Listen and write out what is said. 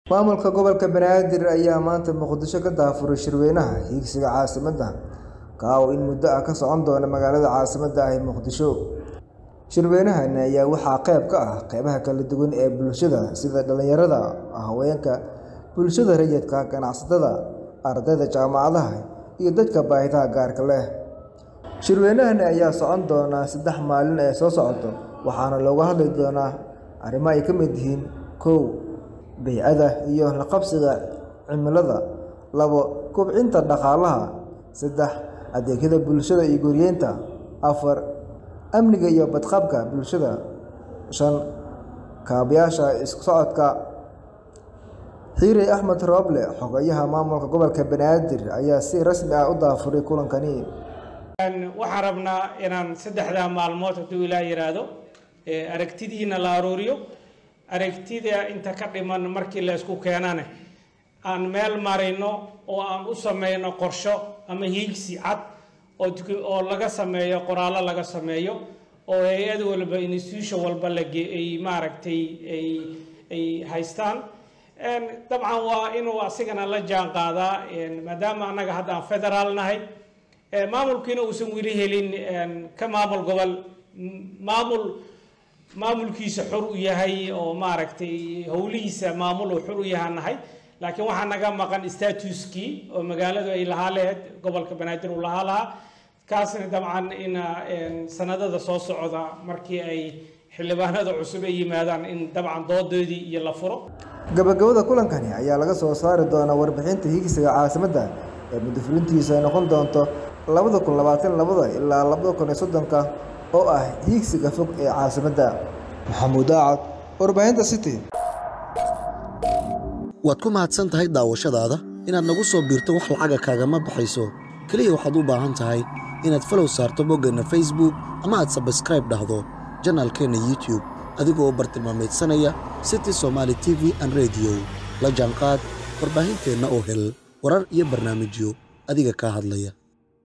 Maamulka gobolka Banaadir ayaa maanta Muqdisho ka daafuray shirweynaha higsiga caasimadda ka oo in muddo ah ka socon doona magaalada caasimadda ah ee Muqdisho. Shirweynahan ayaa waxaa qayb ka ah qaybaha kala duwan ee bulshada sida dhalinyarada, haweenka, bulshada rayidka ah, ganacsatada, ardayda jaamacadaha, iyo dadka baahiyaha gaarka leh. Shirweynahan ayaa socon doona saddex maalin ee soo socota waxaana looga hadli doonaa arrimo ay ka mid yihiin kow Bay'ada iyo la qabsiga cimilada labo Kobcinta dhaqaalaha saddex Adeegyada bulshada iyo guryeynta afar Amniga iyo badqabka bulshada shan Kaabayaasha isku socodka Xirey Axmed Roble Xogayaha Maamulka Gobolka Banaadir ayaa si rasmi ah u daafuray kulankani. waxaan rabnaa inaan saddexdaa maalmood hadduu ilaa yiraahdo aragtidiina la aruuriyo aragtida inta ka dhiman markii la isku keenane aan meel marino oo aan u sameyno qorsho ama hiigsi cad oo laga sameeyo qoraallo laga sameeyo oo hay-ad walba institution walba lage ay maaragtay ay ay haystaan dabcan waa inuu asigana la jaan qaadaa maadaama annaga hadda aan federaal nahay maamulkiina uusan weli helin ka maamul gobol maamul maamulkiisa xor u yahay oo maaragtay howlihiisa maamul uu xor u yahaa nahay laakiin waxaa naga maqan statuskii oo magaaladu ay lahaa lahayd gobolka banaadir uu lahaa lahaa kaasna dabcan in sanadada soo socda markii ay xildhibaanada cusub ay yimaadaan in dabcan doodoodii iyo la furo Gabagabada kulankani ayaa laga soo saari doonaa warbixinta higsiga caasimadda ee muddo fulintiisu ay noqon doonto labada kun labaatan labada ilaa labada kun iyo soddonka oo ah higsiga fog ee caasimadda. Maxamuud Daacad, Warbaahinta City. waad ku mahadsan tahay daawashadaada inaad nagu soo biirto wax lacaga kaagama baxayso keliya waxaad u baahan tahay inaad falow saarto boggeenna facebook ama aad sabskraib dhahdo janaalkeenna youtube adigoo u bartilmaamaydsanaya city somaali t v an rediyo la jaanqaad warbaahinteenna oo hel warar iyo barnaamijyo adiga kaa hadlaya